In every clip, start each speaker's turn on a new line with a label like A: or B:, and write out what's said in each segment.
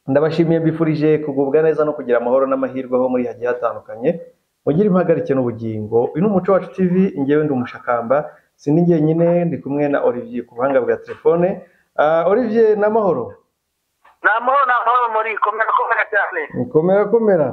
A: ndabashimiye mbifurije kugubwa neza no kugira amahoro n'amahirwe aho muri hagiye hatandukanye mugire impagarike n'ubugingo uyu ni umuco wacu tv njyewe ndi umushakamba sindi njyenyine ndi kumwe na olivier ku buhanga bwa telefone Ah, olivier ni amahoro
B: ni amahoro ni amahoro muri komera komera cyane
A: komera komera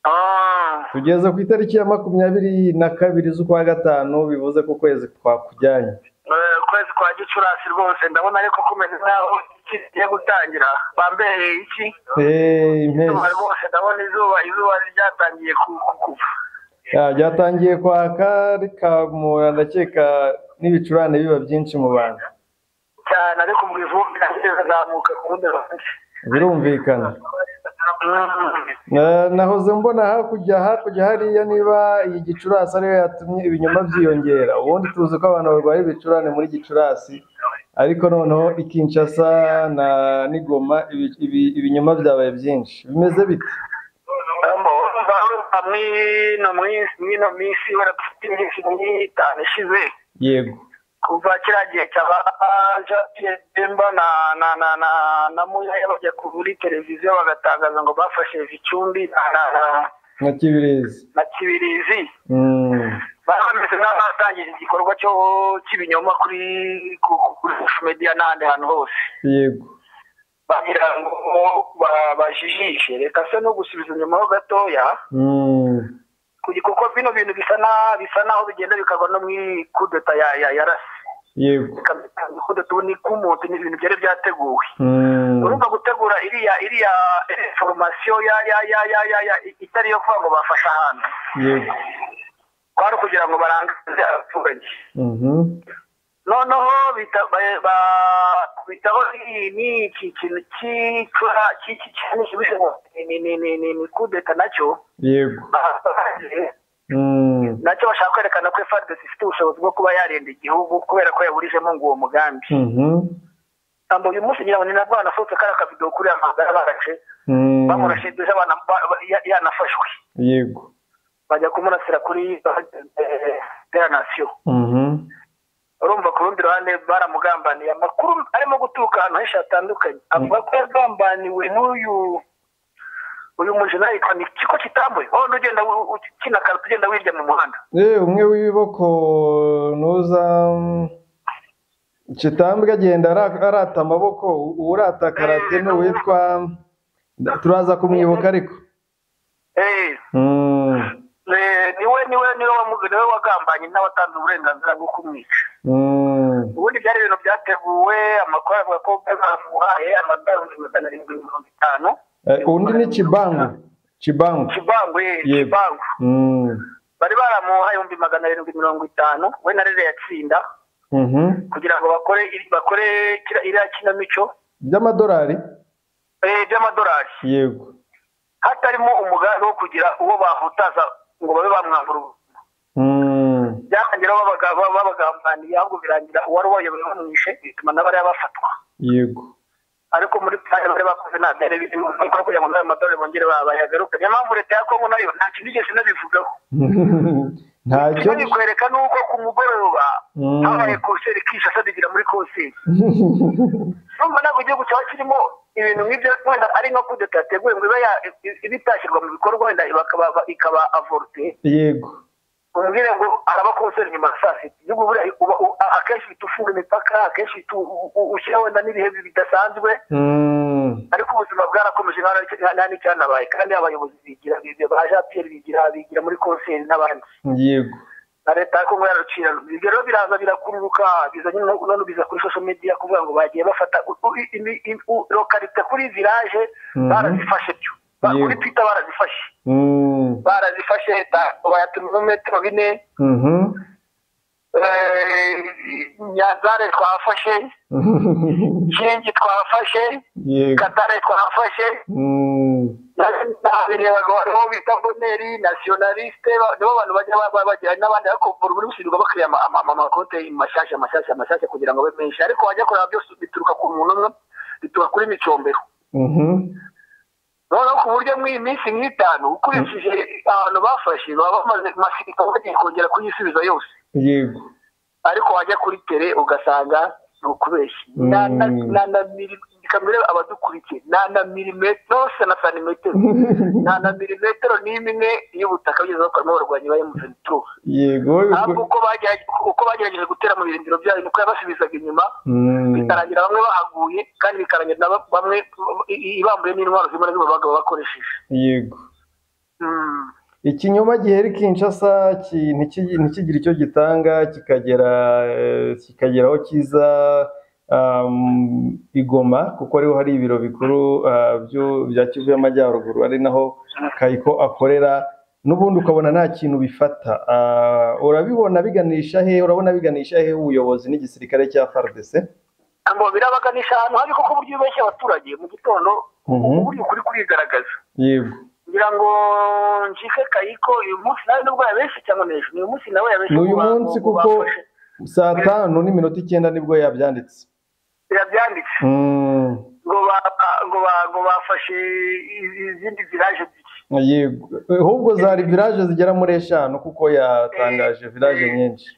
B: Ah,
A: tugeze ku itariki ya makumyabiri na kabiri z'ukwa gatanu bivuze ko ukwezi kwakujyanye
B: eh, ukwezi kwa gicurasi rwose ndabona ariko kumeze nk'aho iki kigiye gutangira bambereye iki
A: Eh,
B: Ndumva
A: impeshyi
B: rwose ndabona izuba izuba ryatangiye ku- ku- kuva
A: Ya, ryatangiye kwaka rikamura ndakeka n'ibicurane biba byinshi mu bantu
B: cyane ariko mu ivumbi nahise zazamuka ku rundi ruhande
A: birumvikana
B: Mm.
A: Na- nahoze mbona hakurya hakurya hariya niba iyi gicurasi ariyo yatumye ibinyoma byiyongera ubundi tuzi ko abantu barwaye ibicurane muri gicurasi ariko noneho i Kinshasa na n'igoma ibi- ibi- ibinyoma byabaye byinshi bimeze bite
B: Ambo, barumva mw'ino minsi mw'ino minsi barapfite iminsi nk'itanu ishize
A: yego
B: kuva kiriya gihe cyabanja Pemba na na na na na Muyaya bajya ku- muri televiziyo bagatangaza ngo bafashe Gicumbi na na- na-
A: nka kibirizi
B: na Kibirizi
A: Mm.
B: bari bameze nk'abatangije igikorwa cyo cy'ibinyoma kuri ku- ku- kuri social media n'ahandi hantu hose
A: yego
B: bagira ngo ba- bajijishe reka se no gusubiza inyuma ho gatoya
A: Mm.
B: kugira- kuko bino bintu bisa na bisa naho bigenda bikava no mu ikudeta ya ya ya rasi
A: yego
B: ikudeta ubu ni k'umuntu ni ibintu byari byateguwe
A: Mm.
B: urumva gutegura iriya iriya iriya foromasiyo ya ya ya ya ya ya itari iyo kuvuga ngo bafashe ahantu
A: yego
B: kwari ukugira ngo barangaze abaturage
A: Mhm.
B: noneho bita- ba- ba- bitaho ni- ni iki kintu cy'icura cy'iki kintu kibuze ngo ni- ni ni ni ni ni kudeta nacyo
A: yego
B: bahabaye
A: Mm.
B: nacyo bashaka kwerekana ko FARDC ifite ubushobozi bwo kuba yarinda igihugu kubera ko yaburijemo ngo uwo mugambi
A: Mhm.
B: ntabwo uyu munsi ngira ngo ni nabwo hanasohotse kariya kavidewo kuri amagara barace
A: Mm.
B: bamurashiduje abana ba- ba- ya- yanafashwe
A: yego
B: bajya kumurasira kuri deranasiyo
A: Mhm.
B: urumva ku rundi ruhande baramugambaniye amakuru arimo guturuka ahantu henshi hatandukanye avuga ko yagambaniwe n'uyu uyu mujina yitwa ni ikigo kitambuye aho ugenda u- u- kina karatu ugenda wirya mu muhanda
A: Eh, umwe w'ibiboko nuza mm, kitambwe agenda ara- arata amaboko u- urata karate ni uwitwa nda- turaza kumwibuka ariko
B: Eh,
A: Mm.
B: Eh, niwe niwe niwe wamu- niwe wagambanye n'abatanze uburenganzira bwo kumwica
A: Mm.
B: ubundi byari ibintu byateguwe amakuru avuga ko bamuhaye amadorari ibihumbi magana arindwi mirongo itanu
A: Eh, undi ni kibangu kibangu
B: kibangu eh,
A: Yego.
B: kibangu
A: Mm.
B: bari baramuhaye ibihumbi magana arindwi mirongo itanu we na rere yatsinda
A: Mhm.
B: kugira ngo bakore iri- bakore kira- iriya kinamico
A: by'amadolari
B: eh, by'amadorari
A: yego
B: hatarimo umugambi wo kugira uwo bahutaza ngo babe bamwambura ubu-
A: Mm.
B: byarangira babaga- babagambaniye ahubwo birangira uwari ubayoboye bamwishe bituma n'abariya bafatwa
A: yego
B: ariko muri plani bari bakoze nta byari birimo ariko kugira ngo n'ayo madorari bongere bayagaruke niyo mpamvu leta ya kongo nayo nta kintu igeze inabivugaho
A: ntacyo
B: icyo bikwereka ni uko ku mugoroba
A: Mm.
B: habaye konseri kinshasa bigira muri konseri urumva ntabwo igihugu cyaba kirimo ibintu nk'ibyo wenda ari nko kudeta yateguwe ngo iba ya- i- iba itashyirwa mu bikorwa wenda bakaba- ikaba avorute
A: yego
B: umubwire ngo araba konseri nyuma ya saa sita igihugu buriya uba u- a- akenshi uhita ufunga imipaka akenshi uhita u- u- u- ushyiraho wenda n'ibihe bidasanzwe
A: Mm.
B: ariko ubuzima bwarakomeje nta n'icyo- nta n'icyanabaye kandi abayobozi bigira ibyo ba japiyeri bigira bigira muri konseri n'abandi
A: yego
B: na leta ya kongo yararucira ibyo rero biraza birakururuka bizanye no- none biza kuri social media kuvuga ngo bagiye bafata u- u- i- i- i- u- lokalite kuri village
A: Mhm.
B: barazifashe byo Ba-
A: Yego.
B: kuri twitter barazifashe
A: Mm.
B: barazifashe leta bayatumira metero bine
A: Mhm.
B: eh, nyanzare twafashe kingi twafashe
A: yego
B: katare twafashe
A: Mm.
B: nabirebaga bariho bita boneri nasiyonaliste ba- nibo bantu bajya ba- ba- bagira n'abandi bakomvura muri busirirwa bakiriya ama- ama- ama- amakote mashyashya mashyashya mashyashya kugira ngo abe menshi ariko wajya kureba byose bituruka ku muntu umwe bituruka kuri micombero
A: Mhm.
B: noneho ku buryo mw'iyi minsi nk'itanu ukurikije ahantu bafashe baba bamaze masirika bagiye kongera kuyisubiza yose
A: yego
B: ariko wajya kuri tere ugasanga ni ukubeshya
A: Mm.
B: na na na na mili kamere abadukurikiye na na milimetero se na santimetero na na milimetero n'imwe y'ubutaka bugeze bakoramo abarwanyi ba emutiyeni tu
A: yego
B: ahubwo uko bagerageje uko bagerageje gutera mu birindiro byayo nuko yabasubizaga inyuma
A: Mm.
B: bikarangira bamwe bahaguye kandi bikarangira na ba- bamwe i- i- ibambuye n'intwaro zimwe na zimwe bagabo bakoresheje
A: yego
B: Mm.
A: ikinyoma gihera i kinshasa ki- ntiki- ntikigire icyo gitanga kikagera eh, kikagera aho kiza um, i Goma kuko ariho hari ibiro bikuru ah, byo- bya kivu y'amajyaruguru ari naho kayiko akorera n'ubundi ukabona nta kintu bifata Ah, urabibona biganisha he urabona biganisha he ubuyobozi n'igisirikare cya FARDC
B: ngo birabaganisha ahantu hari koko uburyo bubeshya abaturage mu gitondo
A: Mhm.
B: uburyo ukuri kurigaragaza
A: yego
B: ngira ngo nshike kayiko uyu munsi nawe nubwo yabeshye cyangwa n'ejo ni uyu munsi nawe yabeshye
A: Ni uyu
B: mu ba-
A: munsi
B: mu
A: kuko-
B: bafashe.
A: saa tanu n'iminota icyenda nibwo yabyanditse
B: yabyanditse
A: Mm,
B: ngo ba- ngo ba- ngo bafashe i- izindi viraje
A: yego ahubwo zari village zigera muri eshanu kuko yatangaje village nyinshi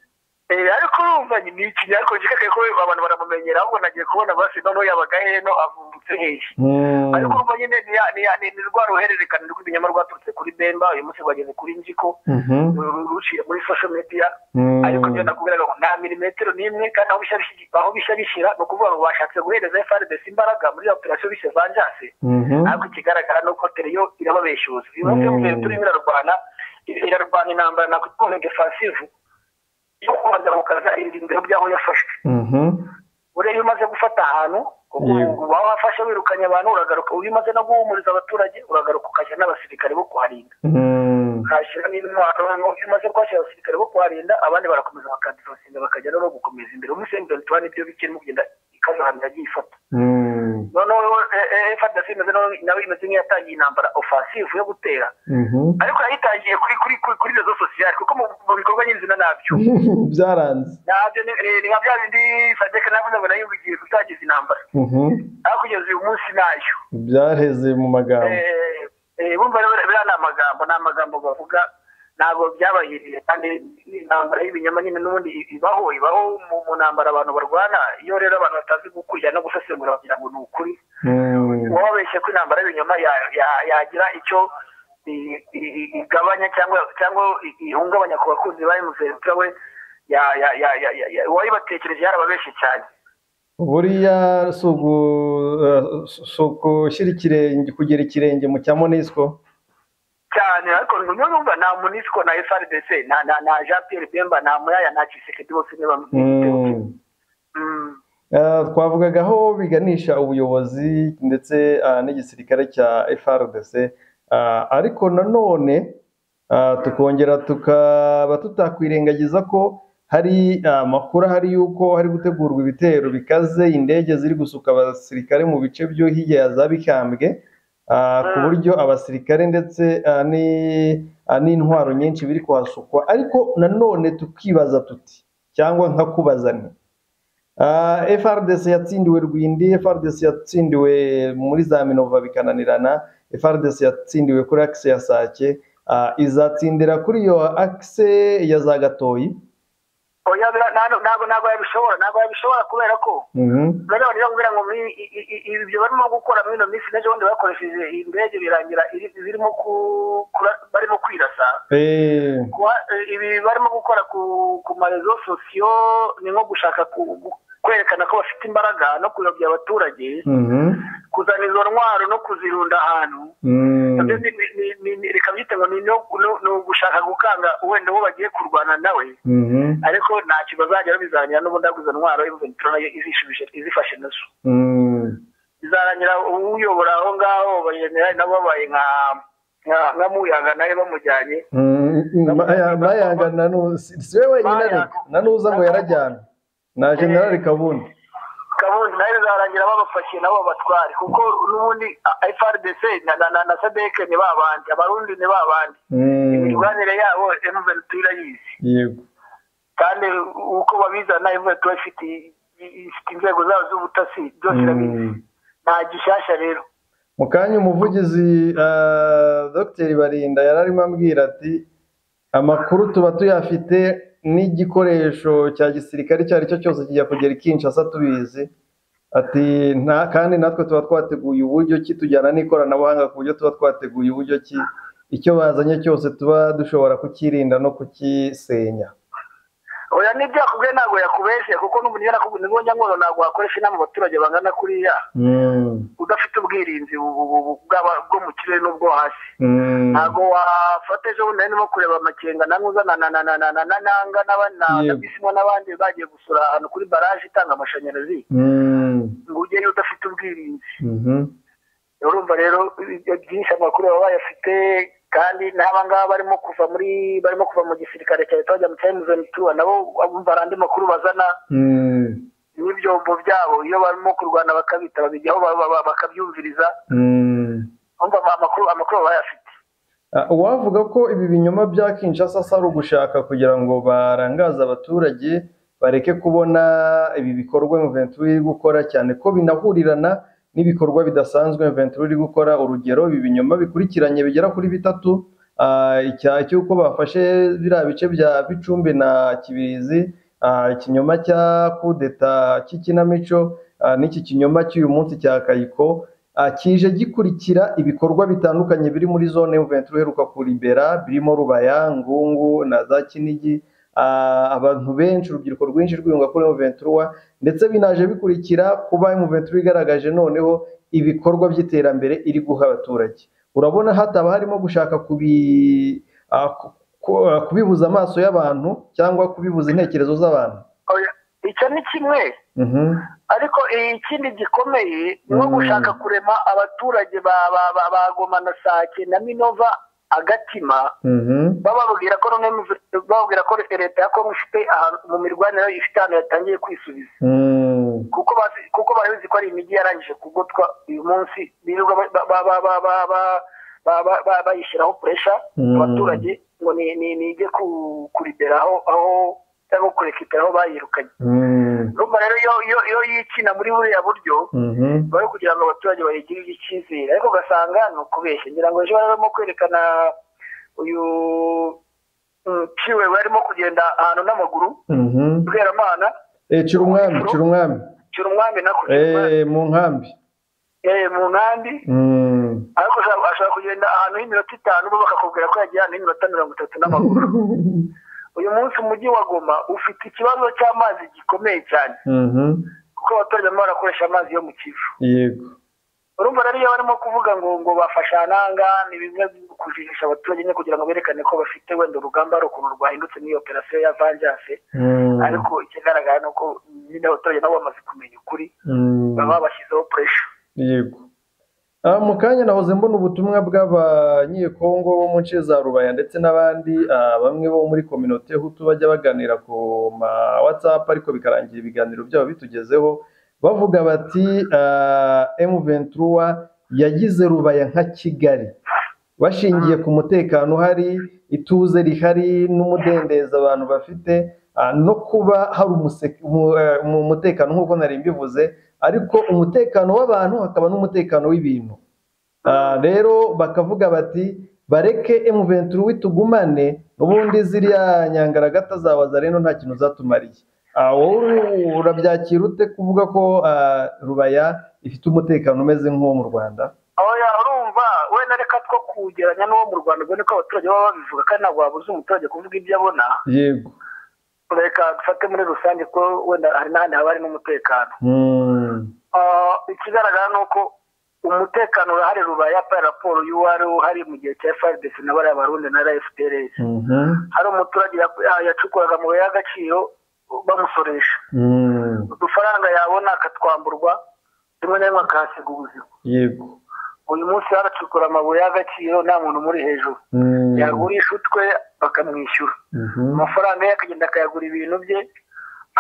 B: ariko urumva ni ikinya ariko nshike kayiko we abantu baramumenyera ahubwo nagiye kubona basi noneho yabaga heno avumbutse hehe
A: Mm,
B: ariko urumva nyine ni ya- ni ya- ni ni rwa ruhererekane rw'ibinyama rwaturutse kuri bemba uyu munsi rwageze kuri njiko
A: mhm,
B: ru- ruciye muri social media
A: mm,
B: ariko ibyo nakubwiraga ngo nta milimetero n'imwe kandi aho bisa bishyi- aho bisa bishyira ni ukuvuga ngo bashatse guhereza FRDC imbaraga muri operasiyo bise vanjanse
A: mhm,
B: ariko ikigaragara ni uko tereyo irababeshuza uyu munsi
A: Mm.
B: mu gihe turimo irarwana irarwana intambara nakwitwa nka defensive yo kubanzamukaza ibirindiro by'aho yafashwe
A: mhm,
B: buriya iyo umaze gufata ahantu kuko
A: Yego.
B: uba wafashe wirukanye abantu uragaruka iyo umaze no guhumuriza abaturage uragaruka ukajya n'abasirikare bo kuharinda
A: mm,
B: ukahashyira n'intwaro noneho iyo umaze kuhashyira abasirikare bo kuharinda abandi barakomeza bakadivasinga bakajya no gukomeza imbere umusengi tuba nibyo bikirimo kugenda ikaza ahantu yagiye ifata
A: mm,
B: noneho efadasi imeze nawe nawe imeze nk'iyatangiye intambara ofasivu yo gutera
A: mhm.
B: ariko yayitangiye kuri kuri kuri kuri rezo sosiyali kuko mu mu bikorwa nyir'izina nabyo
A: byaranze
B: nabyo ni ni- ni nka bya bindi fadeke navuze ngo nayo bigiye gutangiza intambara
A: Mhm,
B: aho kugeza uyu munsi nayo
A: byareze mu magambo
B: Eh, eh, bumva rero biriya ni amagambo ni amagambo bavuga ntabwo byabahiriye kandi ni intambara y'ibinyama nyine n'ubundi ibaho ibaho mu mu ntambara abantu barwana iyo rero abantu batazi gukurikirana no gusesengura bagira ngo ni ukuri
A: Mm,
B: uba wabeshye ko intambara y'ibinyoma ya- ya- yagira icyo i- i- i- igabanya cyangwa cyangwa i- ihungabanya ku bakunzi ba emusenta we ya- ya- ya- ya- ya- ya- uwayibatekereje yarababeshye cyane
A: buriya si ugu- eh, si ugushyira ikirenge kugera ikirenge mu cya monisco
B: cyane ariko niyo numva nta munisiko na frdc nta nta nta jean pierre bemba nta muyaya nta kisekedi bose niba
A: Mm. Eh, twavugaga aho biganisha ubuyobozi ndetse ah, n'igisirikare cya FRDC Ah, ariko nanone ah, tukongera tukaba tutakwirengagiza ko hari ah, amakuru ahari yuko hari gutegurwa ibitero bikaze indege ziri gusuka abasirikare mu bice byo hirya ya za Bikambwe ah, ku buryo abasirikare ndetse ah, ni- ah, n'intwaro nyinshi biri kuhasukwa ariko nanone tukibaza tuti cyangwa nkakubaza nti Ah, FRDC yatsindiwe Rwindi, FRDC yatsindiwe muri za Minova bikananirana, FRDC yatsindiwe kuri akse ya Sake, ah, izatsindira kuri iyo akse ya za Gatoyi.
B: oya bira- nta- ntabwo ntabwo yabishobora ntabwo yabishobora kubera ko
A: Mhm.
B: noneho niyo kubwira ngo muri i- i- i- ibyo barimo gukora muri ino minsi n'ejo bundi bakoresheje indege birangira iri- zirimo ku- kura- barimo kwirasa
A: Eh,
B: Kuba- ibi barimo gukora ku ku marezo sosiyo ni nko gushaka ku- gu- kwerekana ko bafite imbaraga no kuyobya abaturage
A: mhm.
B: kuzana izo ntwaro no kuzirunda ahantu
A: Mm.
B: Nabyo ni- ni- ni- ni- ni- reka byite ngo ni no- no- ni ugushaka gukanga wenda uwo bagiye kurwana nawe
A: Mhm.
B: ariko ntacyo bazageraho bizarangira n'ubundi ahubwo izo ntwaro imventuro nayo izishubije izifashe nazo
A: Mm.
B: bizarangira uyobora aho ngaho bayemera nabo babaye nka nka- nka muyanga nawe bamujyanye
A: Mm. Maya- Mayaga na nu- si- siwe wenyine
B: Mayaga.
A: ariko na nuza ngo yarajyana na General Kabundi.
B: kabundi nayo bizarangira babapakiye nabo babatware kuko n'ubundi frdc na na- na sadeke ni babandi abarundi ni babandi
A: Mm.
B: imibanire yabo emuventi irayizi
A: Yego.
B: kandi uko babizana imvura tuba ifite ifite inzego zayo z'ubutasi byose irabizi
A: Mm.
B: nta gishyashya rero
A: mu kanya umuvugizi eh, dr barinda yari arimo ambwira ati amakuru tuba tuyafite n'igikoresho cya gisirikare icyo ari cyo cyose kijya kugera i Kinshasa tubizi ati nta kandi natwe tuba twateguye uburyo ki tujyana n'ikoranabuhanga ku buryo tuba twateguye uburyo ki icyo bazanye cyose tuba dushobora kukirinda no kugisenya
B: oya n'ibyakubwiye ntabwo yakubeshye kuko n'umuntu iyo nakubwiye ngo nyankoro ntabwo wakoresha inama abaturage bangana kuriya
A: Mm,
B: udafite ubwirinzi bu- bu- bu- bw'aba- bwo mu kirere n'ubwo hasi
A: mm.
B: ntabwo wafata ejo bundi nari ndimo kureba amakenga na nkuza na na na na na na na nanga n'abana na
A: Yego.
B: bisimo n'abandi bagiye gusura ahantu kuri baraje itanga amashanyarazi
A: Mm,
B: ngo ujyeyo udafite ubwirinzi
A: mhm.
B: urumva rero ibyo byinshi amakuru baba bayafite kandi n'aba ngaba barimo kuva muri barimo kuva mu gisirikare cya leta bajya mu cya emutiyeni tuwa nabo bumva hari andi makuru bazana
A: Mm,
B: n'ibyombo byabo iyo barimo kurwana bakabita babijyaho ba- ba- ba- bakabyumviriza
A: mm.
B: umva amakuru amakuru baba bayafite
A: Ah, uwavuga ko ibi binyoma bya Kinshasa asa ari ugushaka kugira ngo barangaze abaturage bareke kubona ibi bikorwa Mventura iri gukora cyane ko binahurirana n'ibikorwa bidasanzwe Mventura iri gukora urugero ibi binyoma bikurikiranye bigera kuri bitatu ah, icyaha cy'uko bafashe biriya bice bya Bicumbi na Kibirizi ah, ikinyoma cya kudeta cy'ikinamico ah, n'iki kinyoma cy'uyu munsi cya Kayiko Ah, kije gikurikira ibikorwa bitandukanye biri muri zone Juventus uheruka kuribera birimo Rubaya, Ngungu na za Kinigi Ah, abantu benshi urubyiruko rwinshi rwiyunga kuri Juventus ndetse binaje bikurikira kuba Juventus igaragaje noneho ibikorwa by'iterambere iri guha abaturage urabona hataba harimo gushaka kubi ah, ku- ku- ah, kubibuza amaso y'abantu cyangwa kubibuza intekerezo z'abantu
B: Oya, icyo ni kimwe
A: Mhm.
B: ariko ikindi gikomeye ni nko
A: Mm.
B: gushaka kurema abaturage ba ba- ba- ba Goma na sake na minova agatima
A: Mhm.
B: bababwira ko none mu- bababwira ko leta ya kongo ifite ahantu mu mirwanire ifite ahantu yatangiye kwisubiza
A: Mm.
B: kuko bazi kuko bari bazi ko hari imijyi yarangije kugotwa uyu munsi birirwa ba- ba- ba- ba- ba- ba- ba- ba- ba- ba- bayishyiraho puresha
A: Mm.
B: abaturage ngo ni ni nige kuribera aho aho cyangwa kurekitera aho bayirukanye
A: Mm.
B: urumva rero iyo iyo iyo yikina muri buriya buryo
A: Mhm.
B: bari kugira ngo abaturage bayigirire icyizere ariko ugasanga ni ukubeshya ngira ngo ejo bari barimo kwerekana uyu mm, ciwe we arimo kugenda ahantu n'amaguru
A: Mhm.
B: bweramana
A: Eh, cira umwami cira umwami
B: cira umwami nako cira umwami.
A: Eh, mu nkambi
B: Eh, mu nkambi
A: Mm.
B: ariko ashobora ashobora kugenda ahantu h'iminota itanu bo bakakubwira ko yagiye ahantu h'iminota mirongo itatu n'amaguru uyu munsi umujyi wa goma ufite ikibazo cy'amazi gikomeye cyane
A: Mhm.
B: kuko abaturage barimo barakoresha amazi yo mu kivu
A: yego
B: urumva rero iyo barimo kuvuga ngo ngo bafasha ananga ni bimwe mu kujijisha abaturage nyine kugira ngo berekane ko bafite wenda urugamba hari ukuntu rwahindutse n'iyo operasiyo ya vanjanse
A: Mm.
B: ariko ikigaragara ni uko nyine abaturage nabo bamaze kumenya ukuri
A: Mm.
B: baba bashyizeho puresha
A: yego Ah, mu kanya nahoze mbona ubutumwa bw'abanyekongo bo mu nce za rubaya ndetse n'abandi ah, bamwe bo muri kominote hutu bajya baganira ku ma whatsapp ariko bikarangira ibiganiro byabo bitugezeho bavuga bati ah, M23 yagize rubaya nka Kigali bashingiye ku mutekano uhari ituze rihari n'umudendezo abantu bafite ah, no kuba hari umuse- umu- eh, umu- umutekano nk'uko nari mbivuze ariko umutekano w'abantu hakaba n'umutekano w'ibintu Ah, rero bakavuga bati bareke M23 tugumane ubundi ziriya nyangaragata zawe zareno nta kintu zatumariye Ah, wowe urabyakira ute kuvuga ko ah, rubaya ifite umutekano umeze nk'uwo mu Rwanda
B: oya urumva wenda reka two kugeranya n'uwo mu rwanda ubwo niko abaturage baba babivuga kandi ntabwo wabuze umuturage kuvuga ibyo abona
A: yego
B: reka dufate muri rusange ko wenda hari n'ahandi haba hari n'umutekano
A: Mm.
B: Ah, ikigaragara ni uko umutekano urahari rubaya yapa raporo y'uwari uhari mu gihe cya FRDC na bariya barundi na FPRS
A: Mhm.
B: hari umuturage ya- ya- yacukuraga mu mabuye y'agaciro bamusoresha
A: Mm.
B: udufaranga yabona akatwamburwa rimwe na rimwe akahasiga ubuzima
A: yego
B: uyu munsi yaracukura amabuye y'agaciro nta muntu muri hejuru
A: Mm.
B: yagurisha utwe bakamwishyura
A: Mhm.
B: amafaranga ye akagenda akayagura ibintu bye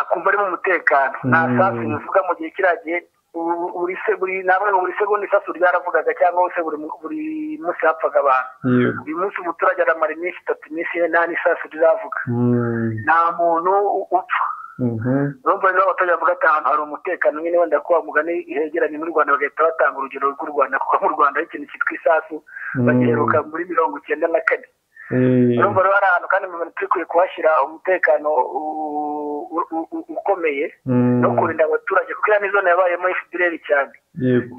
B: akumva ari mu mutekano nta
A: Mm.
B: sasu bivuga mu gihe kiriya gihe u- buri se- buri- namwe ngo buri segonda isasu ryaravugaga cyangwa se buri mu- buri munsi hapfaga abantu
A: yego
B: uyu munsi umuturage aramara iminsi itatu iminsi ine nta n'isasu riravuga
A: Mm.
B: nta muntu u- upfa
A: Mhm.
B: urumva rero abaturage bavuga ati ahantu hari umutekano nyine wenda ko wa mugani hegeranye n'u rwanda bagahita batanga urugero rw'u rwanda kuko mu rwanda ari ikintu cyitwa isasu
A: Mm.
B: bagiheruka muri mirongo icyenda na kane urumva rero hari ahantu kandi mu bintu turi kuhashyira umutekano u- u- u- ukomeye no kurinda abaturage kuko iriya ni zone yabayemo efuperi cyane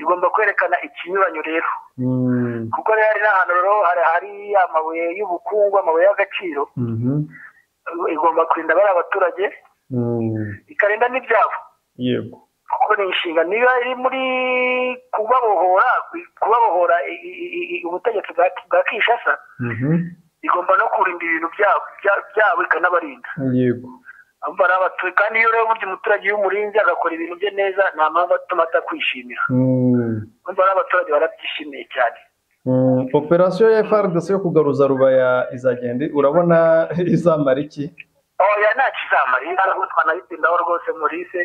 B: igomba kwerekana ikinyuranyo rero kuko rero hari n'ahantu rero hari hari amabuye y'ubukungu amabuye y'agaciro igomba kurinda bariya abaturage ikarinda n'ibyabo
A: yego
B: kuko ni inshinga niba iri muri kubabohora kubabohora i- i- i- i- ubutegetsi bwa bwa kinshasa
A: Mhm.
B: igomba no kurinda ibintu byabo bya- byabo ikanabarinda
A: yego
B: Urumva rero abatu- kandi iyo rero burya umuturage iyo umurinze agakora ibintu bye neza nta mpamvu atuma atakwishimira
A: Mm.
B: urumva rero abaturage barabyishimiye cyane
A: Mm, operasiyo ya FARDC yo kugaruza rubaya izagenda urabona izamara iki
B: oya ntacyo izamara iyi ntara nk'utwa nayitindaho rwose murise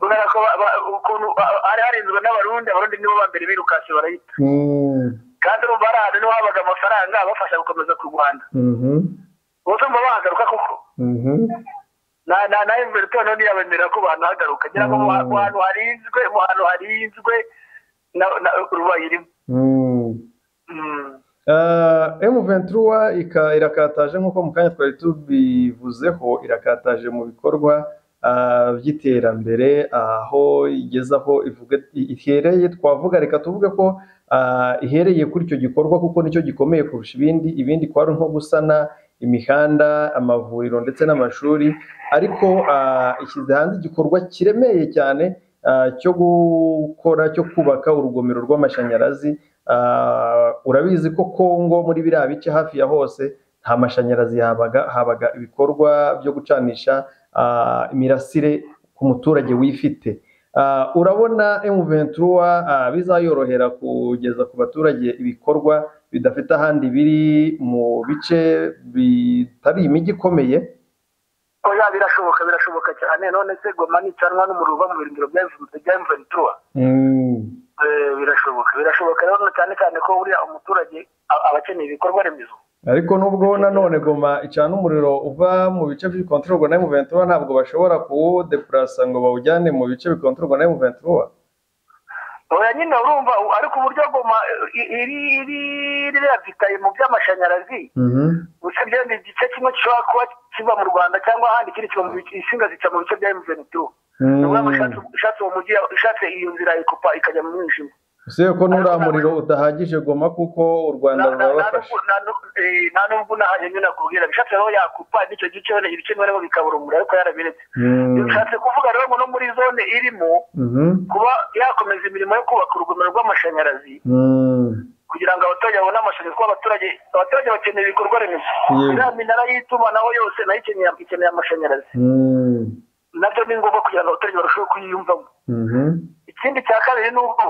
B: kubera ko ba- ba- ukuntu ba- hari harinzwe n'abarundi abarundi nibo ba mbere birukanse barayita
A: Mm.
B: kandi urumva hari ahantu niho habaga amafaranga abafasha gukomeza kurwana
A: Mhm.
B: ubuze mba bahagaruka koko
A: Mhm.
B: na na na Everton none yabemerera ko banahagaruka ngira ngo mu ha- mu hantu harinzwe mu hantu harinzwe na na rubaye irimo
A: Mm.
B: Mm.
A: Ah, M23 ika- irakataje nk'uko mu kanya twari tubivuzeho irakataje mu bikorwa ah, by'iterambere aho igezaho ivuga i- ihereye twavuga reka tuvuge ko ah, ihereye kuri icyo gikorwa kuko nicyo gikomeye kurusha ibindi ibindi kwari nko gusana imihanda amavuriro ndetse n'amashuri ariko ah, ishyize hanze igikorwa kiremeye cyane ah, cyo gukora cyo kubaka urugomero rw'amashanyarazi Ah, urabizi ko Kongo muri biriya bice hafi ya hose nta mashanyarazi yabaga habaga ibikorwa byo gucanisha ah, imirasire ku muturage wifite Ah, urabona M23 ah, bizayorohera kugeza ku baturage ibikorwa bidafite ahandi biri mu bice bitari imijyi ikomeye
B: oya birashoboka birashoboka cyane none se goma nicanwa n'umuriro uva mu birindiro bya Everton- bya Everton Eh, birashoboka birashoboka rero cyane cyane ko buriya umuturage a- aba akeneye ibikorwa remezo
A: ariko nubwo nanone goma icana umuriro uva mu bice bikontororwa na M23 ntabwo bashobora kuwudepurasa ngo bawujyane mu bice bikontororwa na M23
B: oya nyine urumva u- ariko uburyo goma eh, i- iri iri riravitaye mu by'amashanyarazi usibye igice kimwe gishobora kuba kiva mu rwanda cyangwa ahandi ikindi kiva mu bice insinga zica mu bice bya emutiyeni tu niyo ushatse uwo mujyi ushatse iyo nzira ikupa ikajya mu mwijima
A: usibye ko n'uriya muriro udahagije goma kuko u Rwanda
B: Na- na- na-
A: rurabafasha
B: nubwo- na nubwo- eh, nta n'ubwo unahaje nyine nakubwira bishatse rero yakupa n'icyo gice wenda ibice bimwe na bimwe bikabura umuriro ariko yarabiretse
A: Mm.
B: bishatse kuvuga rero ngo no muri zone irimo
A: Mhm.
B: kuba yakomeza imirimo yo kubaka urugomero rw'amashanyarazi
A: Mm.
B: kugira ngo abaturage babone amashanyarazi kuko abaturage abaturage bakeneye ibikorwa remezo
A: Yego.
B: iriya minara y'itumanaho yose nayo ikeneye ikeneye amashanyarazi
A: Mm.
B: nabyo ni ngombwa kugira ngo abaturage barusheho kuyiyumvamo
A: Mhm.
B: ikindi cya kabiri ni uko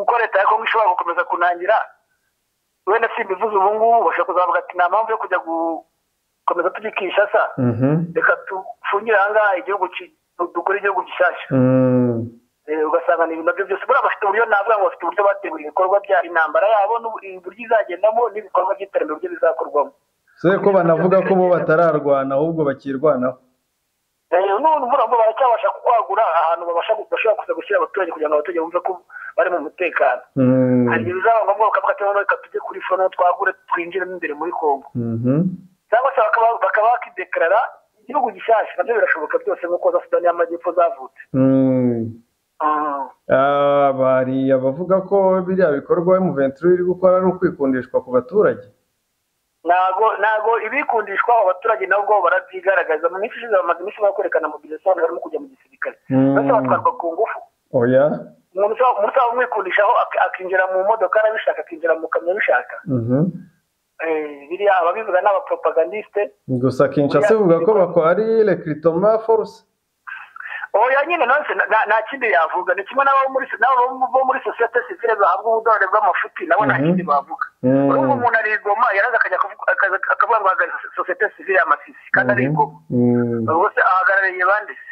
B: uko leta ya kongo ishobora gukomeza kunangira wenda si imbivuze ubu ngubu bashobora kuzavuga ati nta mpamvu yo kujya gukomeza tujya i kinshasa
A: Mhm.
B: reka dufungire ahangaha igihugu ki- du- dukore igihugu gishyashya
A: Mm.
B: Eh, ugasanga ni ibintu nabyo byose buriya bafite uburyo navuga ngo bafite uburyo bategura ibikorwa bya intambara yabo n'ubu- uburyo izagendamo n'ibikorwa by'iterambere uburyo bizakorwamo
A: usibye ko banavuga ko bo batararwana ahubwo bakirwanaho
B: none mvura ngo baracyabasha kwagura ahantu babasha bashobora kuza gushyira abaturage kugira ngo abaturage bumve ko bari mu mutekano
A: Mm.
B: hari igihe bizaba ngombwa bakavuga ati noneho reka tujye kuri fono twagure twinjiremo imbere muri kongo
A: Mhm.
B: cyangwa se bakaba bakaba bakidekarara igihugu gishyashya nabyo birashoboka byose nk'uko za sudani y'amajyepfo zavutse
A: Mm. Ah, bari abavuga ko biriya bikorwa M23 iri gukora ari ukwikundishwa ku baturage
B: ntago ntago ibikundishwa abaturage nabo ubwabo barabyigaragaza mu minsi ishize bamaze iminsi bakwerekana mobilizasiyo barimo kujya mu gisirikare
A: Mm.
B: ndetse batwarwa ku ngufu
A: oya
B: umuntu ushobora umuntu ushobora kumwikundishaho ak- akinjira mu modoka arabishaka akinjira mu kamyo abishaka
A: Mhm.
B: Eh, biriya ababivuga ni abapropagandiste
A: gusa Kinshasa ivuga ko bako ari recrutement force
B: oya nyine nonse na- na- nta kindi yavuga ni kimwe n'abo muri n'abo bo muri sosiyete sivile bahabwa ubudorore bw'amafuti nabo nta
A: Mhm.
B: kindi bavuga
A: Mm.
B: urumva umuntu arigoma yaraza akajya kuvuga- akaza akavuga ngo ahagarariye so- sosiyete sivile y'amasisi kandi arigoma
A: Mm.
B: bose ahagarariye banditse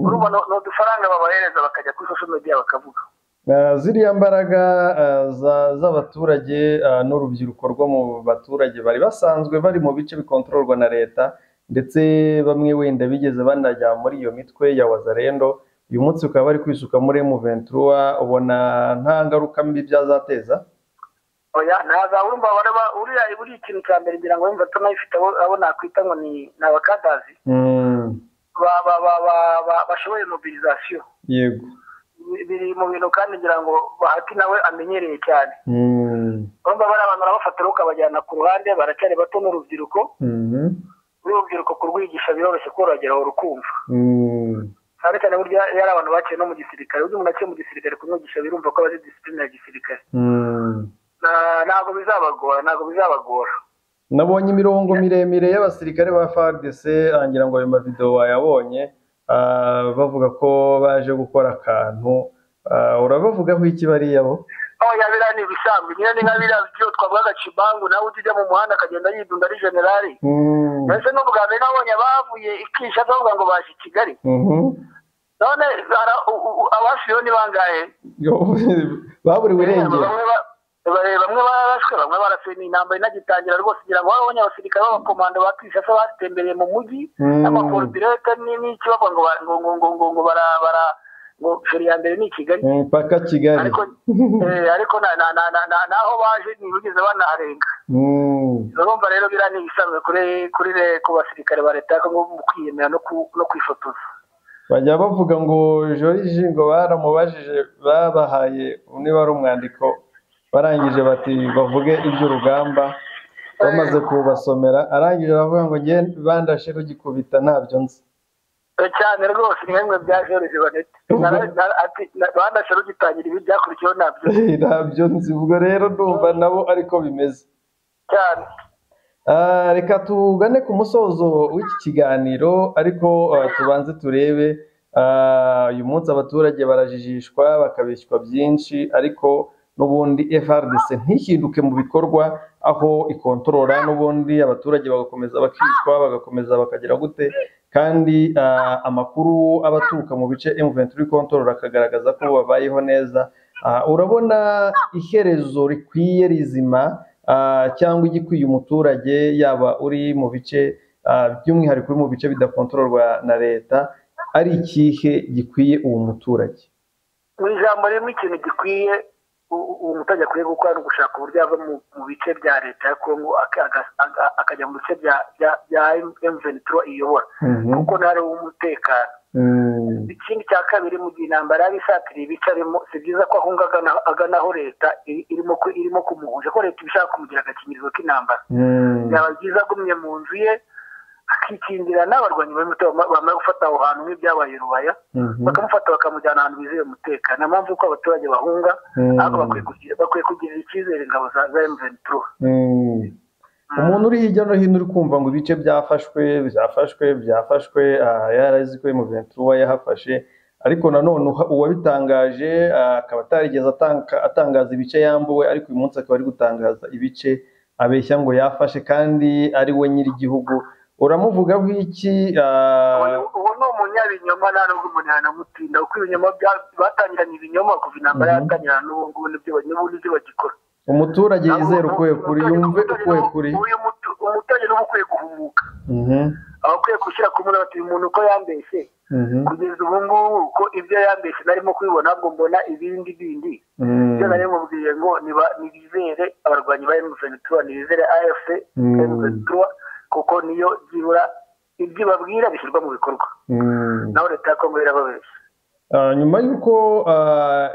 B: urumva ni ni udufaranga babahereza bakajya kuri social media bakavuga
A: Ah, ziriya mbaraga ah, za- z'abaturage ah, n'urubyiruko rwo mu baturage bari basanzwe bari mu bice bikontororwa na leta ndetse bamwe wenda bigeze banajya muri iyo mitwe ya wazarendo uyu munsi ukaba bari kwisuka muri M23 ubona nta ngaruka mbi byazateza
B: oya ntaza urumva baraba uriya buriya ikintu cya mbere ngira ngo wumva tunayifite abo abo nakwita ngo ni ni abakadazi
A: Mm,
B: ba ba ba ba- ba- bashoboye mobilizasiyo
A: yego
B: Bi- biri mu bintu kandi ngira ngo bahati nawe amenyereye cyane
A: Mm,
B: urumva bari abantu barabafatira ukabajyana ku ruhande baracyari bato n'urubyiruko
A: mhm,
B: urubyiruko kurwigisha biroroshye korogeraho rukumva
A: mm,
B: cyane cyane burya iyo ari abantu baciye no mu gisirikare uburyo umuntu aciye mu gisirikare kumwigisha birumva ko bazi disipurine ya gisirikare
A: mm.
B: Na- ntabwo bizabagora ntabwo bizabagora
A: nabonye imirongo miremire y'abasirikare ba FARDC angira ngo ayo mavideo wayabonye ah, bavuga ko baje gukora akantu ah, urabavugaho iki bariya bo
B: oya biriya ni ibisanzwe nyine ni nka biriya byo twavugaga cibangu nawe ujya ujya mu muhanda akagenda yidunda ari generali
A: Mm,
B: mbese n'ubwa mbere nabonye abavuye ikisha bavuga ngo baje i kigali
A: mhm.
B: none ara- u- u- u- abasiriyo ni bangahe
A: baburiwe irengero
B: bamwe ba- ba- bamwe bararashwe bamwe barafite ni intambara inagitangira rwose kugira ngo babonye abasirikare b'abakomando ba kishasa batembereye mu mujyi
A: Mm.
B: n'amakordirete n'iki bavuga ngo ba- ngo ngo ngo ngo ngo bara bara ngo feri ya mbere ni i kigali
A: Mm, paka kigali
B: ariko eh, ariko na- na- na- na- na- naho baje ntibigeze banaharenga
A: Mm,
B: urumva rero biriya ni ibisanzwe kuri kuri re- ku basirikare ba leta ya Congo mu kwiyemera no ku- no kwifotoza
A: bajya bavuga ngo joriji ngo baramubajije babahaye niba ari umwandiko barangije bati bavuge iby'urugamba bamaze kubasomera arangije aravuga ngo nge bandashe rugikubita ntabyo nzi
B: Eh, cyane rwose mwemwe bya George Banete Nara- nara- ati na- bandashe rugitangira ibi byakurikiyeho nabyo
A: ntabyo nzi ubwo rero ndumva nabo ariko bimeze
B: cyane
A: Ah, reka tugane ku musozo w'iki kiganiro ariko ah, tubanze turebe ah, uyu munsi abaturage barajijishwa bakabeshywa byinshi ariko n'ubundi FRDC ntihinduke mu bikorwa aho ikontorora n'ubundi abaturage bagakomeza bakicwa bagakomeza bakagira gute kandi ah, amakuru aba aturuka mu bice M23 ikontorora akagaragaza ko babayeho neza Ah, urabona iherezo rikwiye rizima ah, cyangwa igikwiye umuturage yaba uri mu bice ah, by'umwihariko uri mu bice bidakontororwa na leta ari ikihe gikwiye uwo muturage
B: mu ijambo rimwe ikintu gikwiye u- u- uwo muturage akwiye gukora ni ugushaka uburyo yava mu mu bice bya leta ya kongo aka- aga- aga- akajya mu bice bya bya- bya emvenitro iyobora
A: Mhm.
B: kuko ntari uw'umutekano
A: Mm,
B: ikindi cya kabiri mu gihe intambara yaba isatiriye ibice arimo si byiza ko ahunga agana- agana aho leta i- irimo ku- irimo kumuhuje ko leta iba ishaka kumugira agakingirizo k'intambara
A: mm,
B: byaba byiza agumye mu nzu ye akikingira n'abarwanyi b'umutekano bamara gufata aho hantu nk'ibyabaye rubaya
A: mhm,
B: bakamufata bakamujyana ahantu bizeye umutekano niyo mpamvu yuko abaturage bahunga
A: mm,
B: ahubwo bakwiye kugira- bakwiye kugirira icyizere ingabo za za M23
A: mm. umuntu uri hirya no hino uri kumva ngo ibice byafashwe byafashwe byafashwe ah, yarazi ko M23 we yahafashe ariko nanone uha- uwabitangaje ah, akaba atarigeze atanga- atangaza ibice yambuwe ariko uyu munsi akaba ari gutangaza ibice abeshya ngo yafashe kandi ari we nyir'igihugu uramuvugaho iki ah,
B: Uwo- uwo ni umunyabinyoma nta nubwo umuntu yanamutinda kuko ibinyoma bya- batangiranye ibinyoma kuva intambara
A: Mhm.
B: yatangirana n'ubu ngubu n'ibyo ba- n'ubu n'ibyo bagikora
A: umuturage yizere ukuye kuri
B: Umuturage-
A: yumve
B: umuturage
A: ukuye
B: n'ubu-
A: kuri
B: uyu mutu- umuturage n'ubu ukwiye guhumuka
A: Mhm,
B: abakwiye gushyira ku muntu bati uyu muntu uko yambeshye
A: mhm,
B: kugeza ubu ngubu ko ibyo yambeshye narimo kubibona ahubwo mbona ibindi bindi
A: mhm,
B: ibyo nari mubwiye ngo niba- nibizere abarwanyi ba M23 nibizere AFC
A: Mm.
B: M23 kuko niyo byibura ibyo babwira bishyirwa mu bikorwa
A: mhm.
B: naho leta ya Kongo irababeshya
A: Ah, nyuma y'uko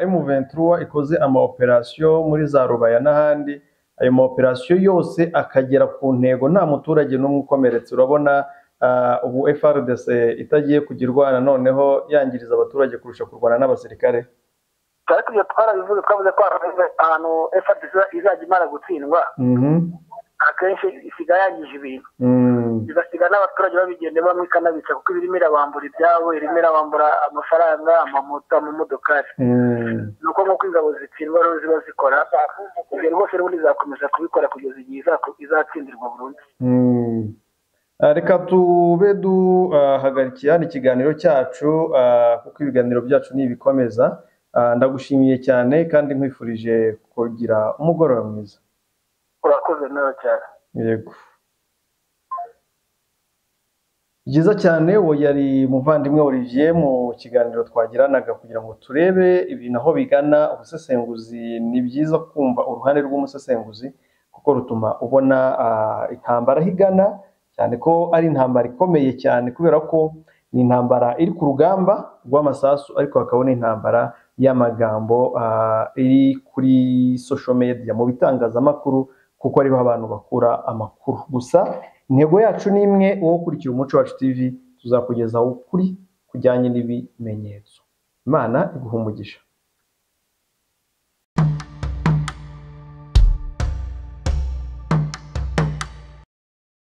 A: M23 ikoze amaoperasiyo muri za Rubaya n'ahandi ayo maoperasiyo yose akagera ku ntego nta muturage n'umwe ukomeretse urabona ah, ubu FRDC itagiye kugirwana noneho yangiriza abaturage kurusha kurwana n'abasirikare
B: ariko ibyo twarabivuze twavuze ko hari ahantu FARDC izajya imara gutsindwa
A: Mhm.
B: akenshi isiga yangije ibintu
A: Mm.
B: igasiga n'abaturage babigenda bamwe ikanabica kuko iba irimo irabambura ibyabo irimo irabambura amafaranga amamoto amamodokari
A: Mm.
B: ni uko nk'uko ingabo zitsindwa rero ziba zikora ibyo rwose n'ubundi zakomeza kubikora kugeza igihe izaku- izatsindirwa burundu
A: Mm. Ah, Reka tube duhagarikiye hano ikiganiro cyacu ah, kuko ibiganiro byacu ni ibikomeza. Ah, Ndagushimiye cyane kandi nkwifurije kugira umugoroba mwiza.
B: urakoze nawe cyane
A: Yego. byiza cyane uwo yari umuvandimwe Olivier mu kiganiro twagiranaga kugira ngo turebe ibintu aho bigana ubusesenguzi ni byiza kumva uruhande rw'umusesenguzi kuko rutuma ubona ah, intambara aho igana cyane ko ari intambara ikomeye cyane kubera ko ni intambara iri ku rugamba rw'amasasu ariko hakabona intambara y'amagambo ah, iri kuri social media mu bitangazamakuru kuko ariho abantu bakura amakuru gusa intego yacu ni imwe uwo ukurikira umuco wacu tv tuzakugezaho ukuri kujyanye n'ibimenyetso imana iguha umugisha